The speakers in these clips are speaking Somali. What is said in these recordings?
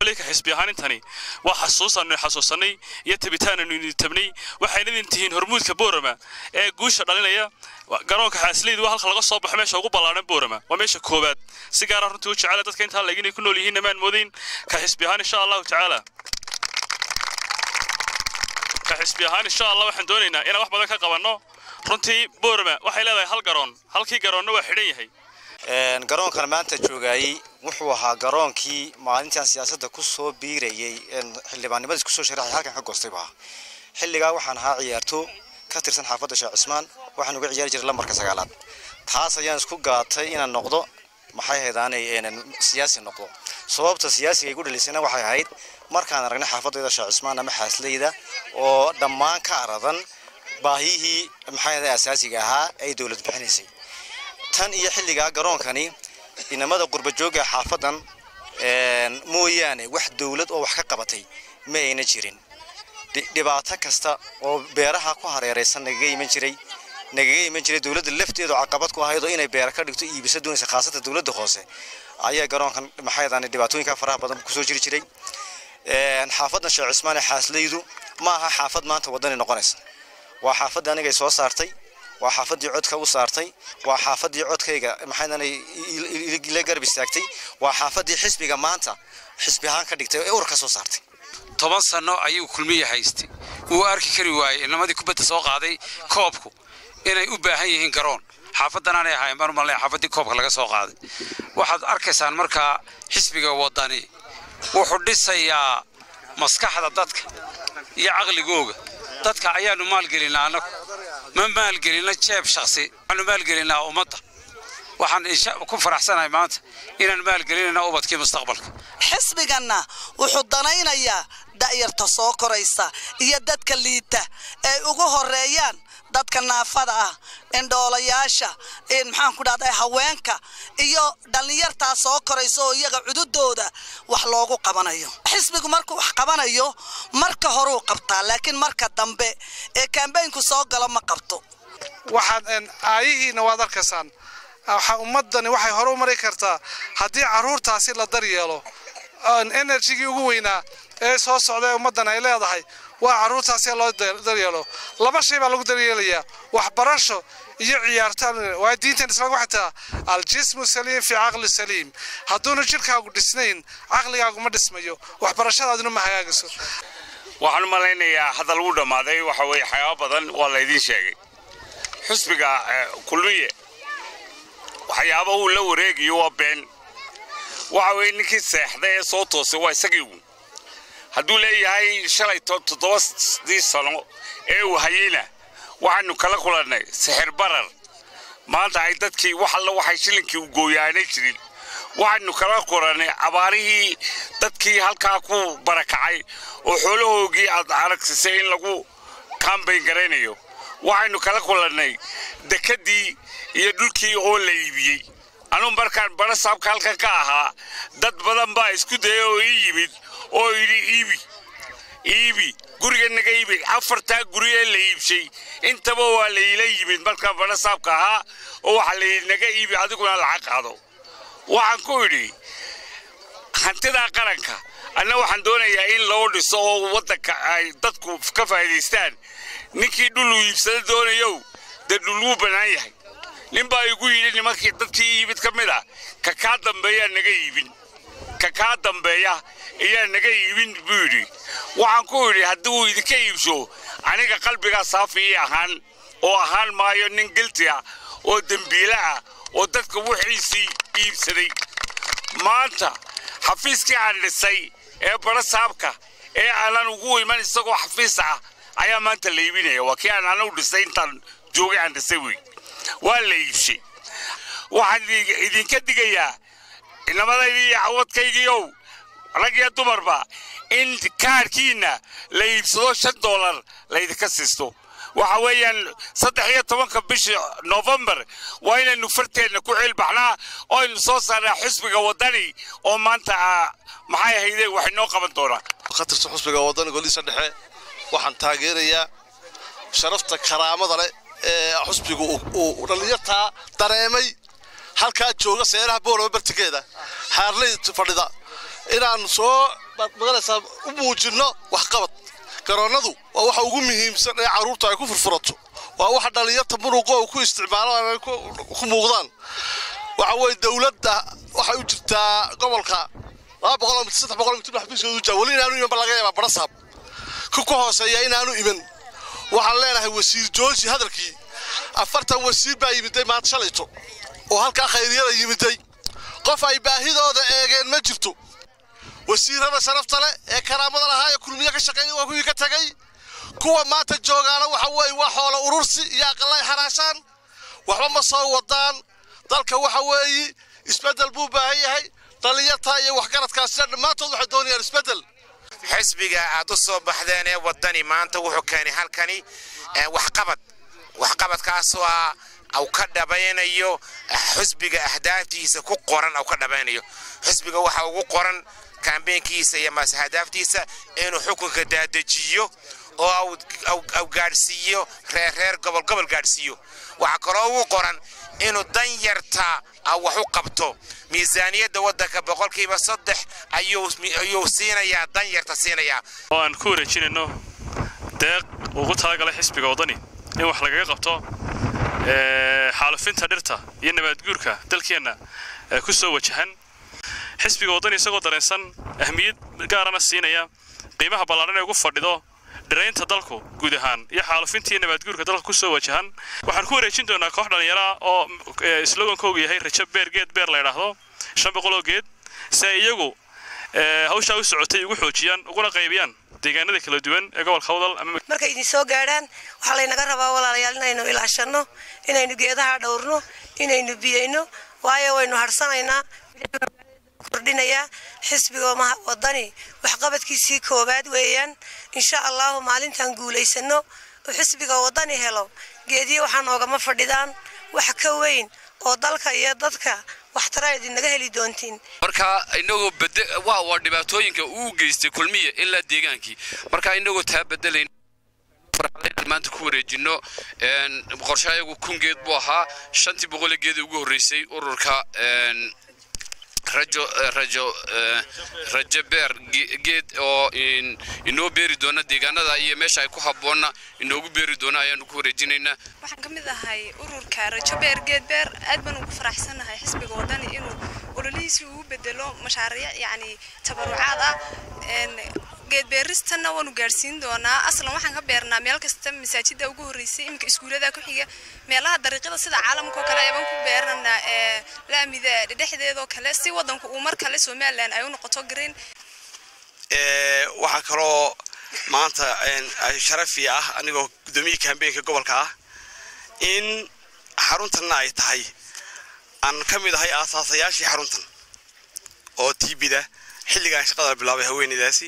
kolley ka xisbi ahaan intani waa xasuusaanu xasuusanay iyo tabitaananu tabnay waxayna idin tihiin hormuudka boorama ee guusha dhalinaya garoonka xaasleydu waa halka laga soo baxo meesha ugu ballaaran boorama waa meesha koowaad si gaara runtii u jecela dadka intaa leeg inay ku nool yihiin maan moodayn ka xisbi ahaan insha allahu tacaala ka xisbi ahaan insha allah waxaan doonaynaa inaan wax badan ka qabanno runtii boorama waxay leedahay hal garoon halkii garoonna waa xidhan yahay garoonkan maanta joogaayey wuxuu ahaa garoonkii maalintan siyaasadda ku soo biirayey xildhibaannimadiis kusoo sharaxay halkan ka goostay baa xilligaa waxaan ahaa ciyaarto ka tirsan xaafadda sheekh cismaan waxaan uga ciyaari jiray lambarka sagaalaad taas ayaan isku gaatay inaan noqdo maxay haydaanay siyaasi noqdo sababta siyaasiga igu dhalisayna waxay ahayd markaan aragnay xaafadayda sheekh cismaan ama xaasleyda oo dhammaan ka aradan baahiyihii maxay ahayd asaasiga ahaa ay dowlad bixinaysay tan iyo xilligaa garoonkani inamada qurba jooga xaafadan mooyaane wax dowlad oo wax ka qabatay ma ayna jirin dhibaato kasta oo beeraha ku hareeraysan nagaga iman jiray nagaga iman jiray dowladda lafteedu caqabad ku ahayd oo inay beera ka dhigto iibisa doonaysa khaasatan dowladda hoose ayaa garoonkan maxay dhibaatooyinka faraha badan kusoo jiri jiray xaafadan sheekh cismaan ee xaasleydu ma aha xaafad maanta wadani noqonaysa waa xaafadda anigay soo saartay waa xaafadii codka u saartay waa xaafadii codkayga maxaydanay la garab istaagtay waa xaafadii xisbiga maanta xisbi ahaan ka dhigtay ee ur ka soo saartay toban sanno ayuu kulmiya haystay wuu arki kari waayey inamadii kubadda soo qaaday koobku inay u baahan yihiin garoon xaafadanaanay ahayn baan umalnay xaafadii koobka laga soo qaaday waxaad arkaysaan markaa xisbiga waddani wuxuu dhisayaa maskaxda dadka iyo caqligooga dadka ayaanu maalgelinaa annagu ma maalgelina jeeb shaksi waxaanu maalgelinaa ummadda waxaan ku faraxsanahay maanta inaan maalgelinayna ubadkii mustaqbalka xisbiganna wuxuu danaynayaa da'yarta soo koraysa iyo dadka liita ay ugu horeeyaan dadka naafada ah indhoolayaasha maxaan ku dhahday haweenka iyo dhallinyartaa soo koraysa oo iyaga cududooda wax loogu qabanayo xisbigu markuu wax qabanayo marka horuu qabtaa laakiin marka dambe ee kambaynku soo galo ma qabto waxaad aayihiina waad arkaysaan ummadani waxay hore u mari kartaa haddii caruurtaasi la daryeelo enerjigii ugu weynaa ee soo socda ee ummaddan ay leedahay waa caruurtaasi loo daryeelo laba shay baa lagu daryeelayaa waxbarasho iyo ciyaartaan waa diintan islaamka waxay tahaa aljismu saliim fi caqli saliim hadduuna jirkaagu dhisnayn caqligaagu ma dhismayo waxbarashadaaduna ma hagaagayso waxaan u malaynayaa hadal uu dhammaaday waxa weeye waxyaaba badan waa laydiin sheegay xusbiga kulmiye waxyaaba uu la wareegayo waa been waxa weeye ninkii seexday ee soo toosay waa isagii uun hadduu leeyahay shalay toddobadii sano ee uu hayeyna waxaanu kala kulannay sixir barar maanta ay dadkii wax alla waxay shillinkii u gooyaanay jirin waxaanu kala kulannay abaarihii dadkii halkaa ku barakacay oo xoolahoogii aad aragsisay in lagu kaambayn garaynayo waxaynu kala kulannay dekeddii iyo dhulkii oo la iibiyey anugu markaan bara saabka halkan ka ahaa dad badan baa isku daya oo ii yimid oo yidhi iibi iibi guriga naga iibi afartaa guri ee la iibshay intaba waa layla yimid markaan bara saabka ahaa oo waxaa layidhi naga iibi adiguna lacag qaado waxaan ku idhi hantidaa qaranka anna waxaan doonayaa in loo dhiso oo waddanka ay dadku ka faa'iidaystaan ninkii dhul uu iibsada doonayow dee dhul wuu bannaan yahay nin baa igu yidhi nimankii dadkii iibid ka mid ah ka kaa dambeeyaa naga iibin ka kaa dambeeya ayaa naga iibin buu yidhi waxaan ku idhi haddii uu idinka iibso aniga qalbigaa saafi ii ahaan oo ahaan maayo nin gilti ah oo dembiile ah oo dadka wixiisii iibsaday maanta xafiiskii aan dhisay ee bara saabka ee aanan ugu iman isagoo xafiis ah ayaa maanta la iibinaya waa kii aan anagu dhisay intaan joogay aan dhisay wey waa la iibshay waxaan idinka digayaa inamadaydi iyo cawadkaygiiow rag iyo dumarba in kaarkiinna la iibsado shan doolar laydinka siisto waxa weeyaan saddex iyo tobanka bisha novembar waa inaynu farteenna ku ciilbaxnaa oo aynu soo saarnaa xisbiga waddani oo maanta maxay ahayde wax inoo qaban doonaa ka tirsan xusbiga waddani golihiisa dhexe waxaan taageerayaa sharafta karaamada leh ee xusbiga uu dhallinyartaa dareemay halkaa jooga seeraha boorama bartikeeda xaarley fadhida inaan soo maganaysaa u muujinno waxqabad garoonnadu waa waxa ugu muhiimsan ee carruurta ay ku furfurato waa waxa dhallinyarta muruqa oo ku isticmaalaan ay ku muuqdaan waxa weeye dowladda waxay u jirtaa gobolka laba boqol oo mitir saddex boqol oo mitir xafiiskoodu jaa weli inaanu iman ba laga yaabaa barasaab ku ka hooseeya inaanu iman waxaan leenahay wasiir jooji hadalkii afartan wasiir baa yimiday maanta shalayto oo halkaa khayriyada yimiday qof ay baahidooda eegeen ma jirto wasiirada sharafta leh ee karaamada lahaa ee kulmiye ka shaqeeyay waa kuwii ka tagay kuwa maanta joogaana waxa weeye waa xoolo urursi iyo aqalay xaraashaan waxba ma soo wadaan dalka waxa weeye isbeddel buu baahan yahay dhallinyarta iyo waxgaradkaasina dhammaantood waxay doonayaan isbeddel xisbiga aad u soo baxdeen ee waddani maanta wuxuu keenay halkani waxqabad waxqabadkaasoo ah au ka dhabaynayo xisbiga ahdaaftiisa ku qoran au ka dhabaynayo xisbiga waxa ugu qoran kambeynkiisa iyo maase ahdaaftiisa inuu xukunka daadejiyo oo au gaadhsiiyo reerreer gobol gobol gaadhsiiyo waxaa kaloo ugu qoran inuu dan yarta wax u qabto miisaaniyadda waddanka boqolkiiba saddex ayuu siinayaa dan yarta siinayaa oo aan ku wareejinayno deeq ugu talagalay xisbiga waddani in wax lagaga qabto xaalufinta dhirta iyo nabaadguurka dalkeenna ku soo wajahan xisbiga waddani isagoo dareensan ahmiyad gaarana siinaya qiimaha ballaadhan ee ugu fadhido dhiraynta dalku guud ahaan iyo xaalufintii nabaadguurka dalka ku soo wajahan waxaan ku wareejin doonaa koox dhallinyara oo slogankoogu yahay rajo beer geed beer la ydhaahdo shan boqoloo geed si ay iyagu hawshaa u socotay ugu xoojiyaan uguna qaybiyaan deegaanada kala duwan ee gobolka hawdal markay idin soo gaadhaan waxaa laynaga rabaa walaalayaal inaynu ilaashanno inaynu geedaha dhowrno inaynu biyayno waayo waynu harsanaynaa kordhinayaa xisbiga waddani waxqabadkiisii koowaad weeyaan insha allahu maalintaan guulaysano oo xisbiga waddani helo geediya waxaa noogama fadhidaan wax ka weyn oo dalka iyo dadka waxtara idinaga heli doontiin marka inagoo waa waa dhibaatooyinka uu geystay kulmiya ilaa deegaankii marka inagoo taa bedelayn maanta ku wareejino qorshe ayagu kun geed buu ahaa shantii boqole geeda ugu horreysay ururka rajo rajo rajo beer geed oo inoo beeri doona deegaanada iyo meesha ay ku habboonna inoogu beeri doona ayaanu ku wareejinaynaa waxaan ka mid ahay ururka rajo beer geed beer aad baan ugu faraxsanahay xisbiga waddani inuu ololihiisii ugu bedelo mashaariic yacni tabarucaad ah geed beeristanna waanu gaadhsiin doonaa aslan waxaan ka beernaa meel kasta masaajida ugu horreysay iminka iskuulada ku xiga meelaha dariiqyada sida caalamka oo kale ayaan ku beeranaa ee laamida dhexdeedoo kale si waddanku uu mar kale somalilan ay u noqoto green waxaa kaloo maanta sharafi ah anigoo guddoomiye kambeynka gobolka ah in xaruntanna ay tahay aan ka mid ahay aasaasayaashii xaruntan oo tiibida xilligaan shaqada bilaabay haweeneydaasi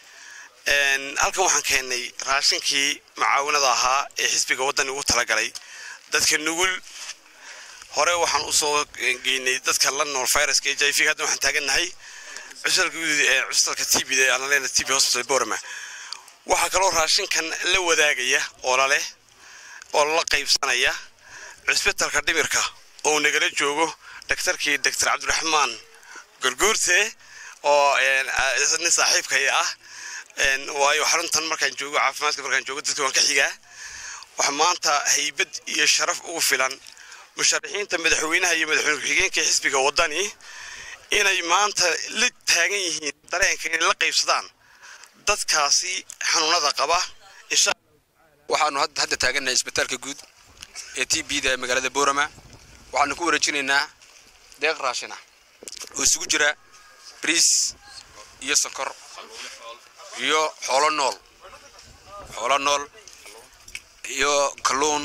halkan waxaan keennay raashinkii macaawinada ahaa ee xisbiga waddani ugu talagalay dadka nugul hore waxaan usoo geynay dadka la nool viruska h i v hadda waxaan taagannahay cusalka cusalka tbda aan leena tb hospital borama waxaa kaloo raashinkan la wadaagaya oo laleh oo la qaybsanaya cusbitalka dhimirka oo nagala joogo daktarkii doctor cabdiraxmaan gorguurte oo nin saaxiibkay ah waayo xaruntan markaan joogo caafimaadka markaan joogo dadka waan ka xigaa waxaa maanta haybad iyo sharaf ugu filan musharaxiinta madaxweynaha iyo madaxweyne ku-xigeenka xisbiga waddani inay maanta la taagan yihiin dareenka inay la qaybsadaan dadkaasi xanuunada qaba waxaanu hadda taagannahay isbitaalka guud ee t b da ee magaalada boorama waxaanu ku wareejinaynaa deeq raashin ah oo isugu jira briis iyo sokor iyo xoolo nool xoolo nool iyo kalluun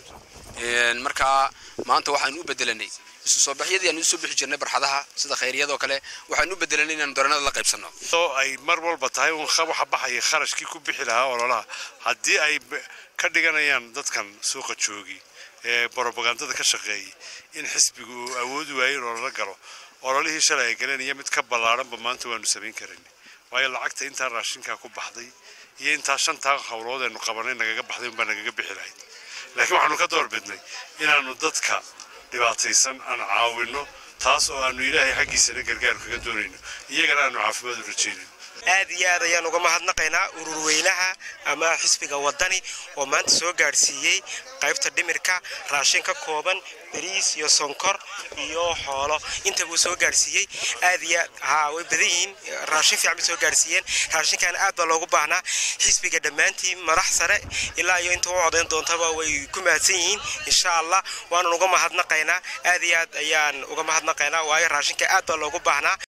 markaa maanta waxaanu u bedelanay isu soo baxyadii aanu usoo bixi jirnay barxadaha sida khayryadoo kale waxaanu u bedelanay inaanu daranada la qaybsanno oo ay mar walba tahay un waxa baxaya kharashkii ku bixi lahaa ololaha haddii ay ka dhiganayaan dadkan suuqa joogi ee brobagandada ka shaqeeyay in xisbigu uu awoodi waayo in ololo galo ololihii shalay ay galeen iyo mid ka ballaaranba maanta waanu samayn karin waayo lacagta intaa raashinkaa ku baxday iyo intaa shantaa howlood aynu qabanay nagaga baxday unbaa nagaga bixi lahayd laakiin waxaanu ka doorbidnay inaanu dadka dhibaataysan aan caawinno taas oo aanu ilaahay xaggiisana gargaar kaga doonayno iyagana aanu caafimaad u rajaynayno aad iyo aad ayaan uga mahadnaqaynaa ururweynaha ama xisbiga wadani oo maanta soo gaadhsiiyey qaybta dhimirka raashin ka kooban bariis iyo sonkor iyo xoolo inta buu soo gaadhsiiyey aad iyo aad haa way badan yihiin raashin fiican bay soo gaadhsiiyeen raashinkan aad baa loogu baahnaa xisbiga dhammaantiin madax sare ilaa iyo inta u codayn doontaba way ku mahadsan yihiin insha allah waanan uga mahadnaqaynaa aad iyo aad ayaan uga mahadnaqaynaa waayo raashinka aad baa loogu baahnaa